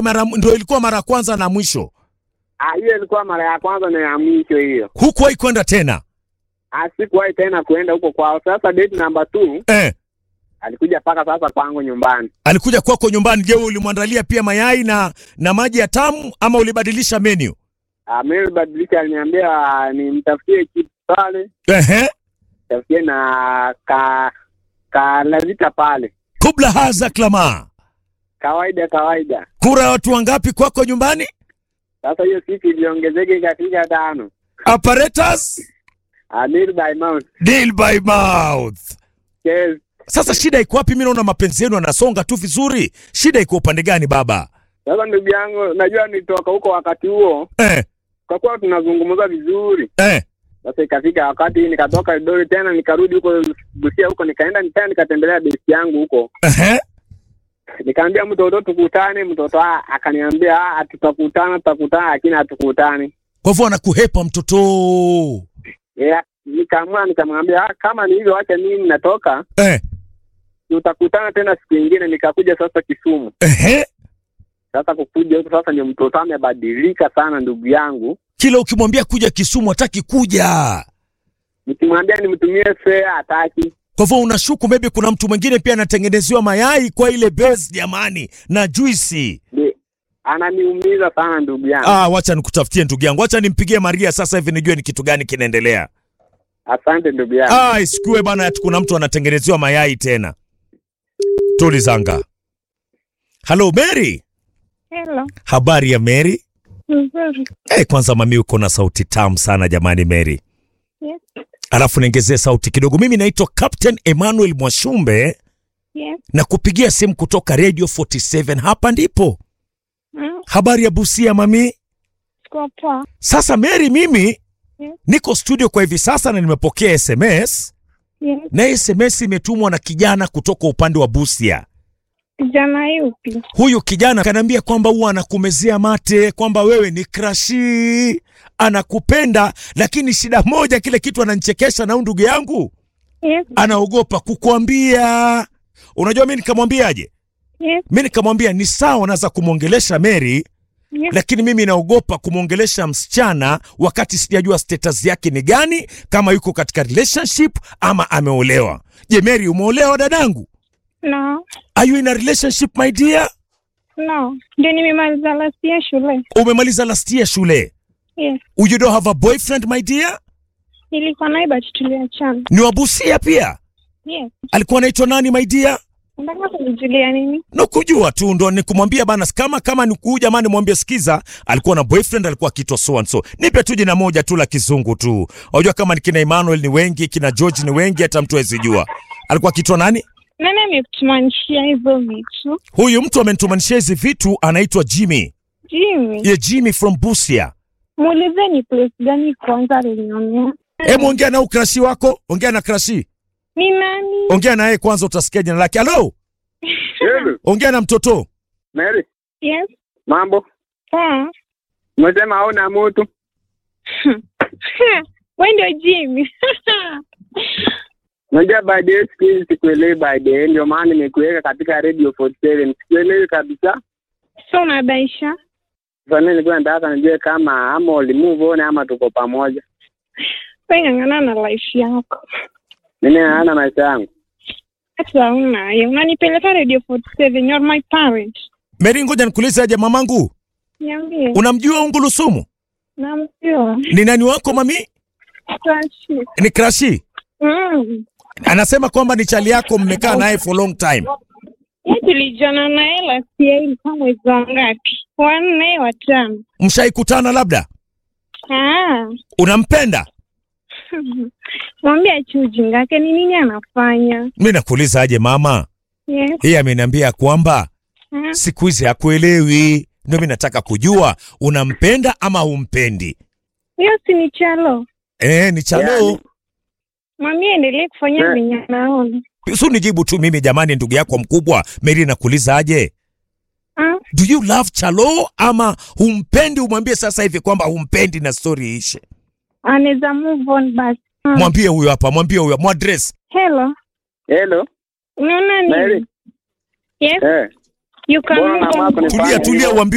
mara ndio ilikuwa mara ya kwanza na mwisho. Ah, hiyo ilikuwa mara ya kwanza na ya mwisho hiyo. Hukuwahi kwenda tena? Ah, sikuwahi tena kuenda huko kwao. Sasa date number two Eh, alikuja mpaka sasa kwangu nyumbani. alikuja kwako nyumbani. Je, ulimwandalia pia mayai na na maji ya tamu ama ulibadilisha menu? Ah, mimi badilisha, aliniambia nimtafutie kitu pale, Ehe. tafutie na ka ka lazita pale, Kubla haza klama. kawaida kawaida. Kura ya watu wangapi kwako nyumbani? Sasa hiyo siku iliongezeka ikafika tano. Apparatus Ah, meal by mouth. deal by mouth. Yes. Sasa shida iko wapi? Mimi naona mapenzi yenu yanasonga tu vizuri. Shida iko upande gani baba? Sasa ndugu yangu, najua nitoka huko wakati huo, Eh, kwa kuwa tunazungumza vizuri. eh. Sasa ikafika wakati nikatoka Idori tena nikarudi huko Busia huko, nikaenda tena nikatembelea besi yangu huko, Ehe. nikaambia mtoto tukutane. Mtoto ah, akaniambia ah, tutakutana tutakutana, lakini hatukutani. Kwa hivyo anakuhepa mtoto. Yeah, nikaamua nikamwambia ah, kama ni hivyo, acha mimi natoka, Eh, tutakutana tena siku nyingine. Nikakuja sasa Kisumu. ehe. Sasa kukuja huko sasa, ndio mtoto amebadilika sana, ndugu yangu. Kila ukimwambia kuja Kisumu hataki kuja. Nikimwambia nimtumie fare hataki. Kwa hivyo unashuku maybe kuna mtu mwingine pia anatengenezewa mayai kwa ile base jamani na juisi. Ni- Ananiumiza sana ndugu yangu. Ah, wacha nikutafutie ndugu yangu. Wacha nimpigie Maria sasa hivi nijue ni kitu gani kinaendelea. Asante ndugu yangu. Ah, isikue bana ati kuna mtu anatengenezewa mayai tena. Tulizanga. Hello Mary. Hello. Habari ya Mary? Nzuri. Eh, kwanza mami uko na sauti tamu sana jamani Mary. Yes. Alafu niongezee sauti kidogo. Mimi naitwa Captain Emmanuel Mwashumbe Yes. na kupigia simu kutoka Radio 47 hapa ndipo. Mm. Habari ya Busia mami? Siko poa. Sasa Mary, mimi Yes. niko studio kwa hivi sasa na nimepokea SMS Yes. na SMS imetumwa na kijana kutoka upande wa Busia. Kijana yupi? Huyu kijana kanaambia kwamba huwa anakumezea mate, kwamba wewe ni krashi, anakupenda, lakini shida moja, kile kitu ananichekesha na huyu ndugu yangu Yes. anaogopa kukuambia. Unajua mi nikamwambiaje? Yes. Mi nikamwambia ni sawa, naweza kumwongelesha Mary, Yes. lakini mimi naogopa kumwongelesha msichana wakati sijajua status yake ni gani, kama yuko katika relationship ama ameolewa. Je, Mary, umeolewa dadangu? No. Are you in a relationship my dear? No. Ndio nimemaliza last year shule. Umemaliza last year shule. Yes. You don't have a boyfriend my dear? Nilikuwa naye but tuliachana. Ni wabusia pia. Yes. Alikuwa anaitwa nani my dear? Unataka kunijulia nini? No kujua tu ndo nikumwambia bana kama kama ni huyu jamani mwambie sikiza alikuwa na boyfriend alikuwa akiitwa so and so. Nipe tu jina moja tu la kizungu tu. Unajua kama ni kina Emmanuel ni wengi, kina George ni wengi hata mtu hawezi jua. Alikuwa akiitwa nani? Nani amekutumanishia hizo vitu? Huyu mtu amenitumanishia hizi vitu anaitwa Jimmy. Jimmy. Ye Jimmy from Busia. Muulizeni place gani kwanza alinionea. Hebu ongea na ukrashi wako, ongea na krashi. Ni nani? Ongea na yeye kwanza utasikia jina lake. Hello? Hello. Ongea na mtoto. Mary, Yes. mambo? Poa. Umesema hauna mtu? Wewe ndio Jimmy. Unajua baadaye siku hizi sikuelewi baadaye, ndio maana nimekuweka katika Radio 47. Sikuelewi kabisa. So unabaisha? Sasa mimi nilikuwa nataka nijue kama ama ulimove on ama tuko pamoja. Wewe ng'ang'ana na life yako. Mimi naana maisha yangu. Hata una hiyo. Unanipeleka Radio 47. You're my parent. Mary, ngoja nikuulize aje mamangu. Niambie. Unamjua Ungulusumu? Namjua. Ni nani wako mami? Tashi. Ni Krashi. Mm. Anasema kwamba ni chali yako mmekaa naye for long time. Yeye tulijana naye last year ilikuwa mwezi wa ngapi? Wa nne wa tano. Mshaikutana labda? Ah. Unampenda? Mwambie achi ujinga wake ni nini anafanya? Mimi nakuuliza aje mama? Yes. Yeye ameniambia kwamba Ah. siku hizi hakuelewi. Ndio mimi nataka kujua unampenda ama humpendi. Hiyo si ni chalo. Eh, ni chalo. Yani. Mwambie endelee kufanya Eh. venye anaona. Su nijibu tu mimi jamani, ndugu yako mkubwa Mary, nakuuliza aje? Ah. Do you love Chalo ama humpendi? Umwambie sasa hivi kwamba humpendi na story ishe. Anaweza move on basi. Ah. Mwambie huyo hapa, mwambie huyo, mwadress. Hello. Hello. Unaona Mary. nini? Yes. Eh. You can Mbona move mama on. yako ni Tulia, fanya tulia, hivyo? uambie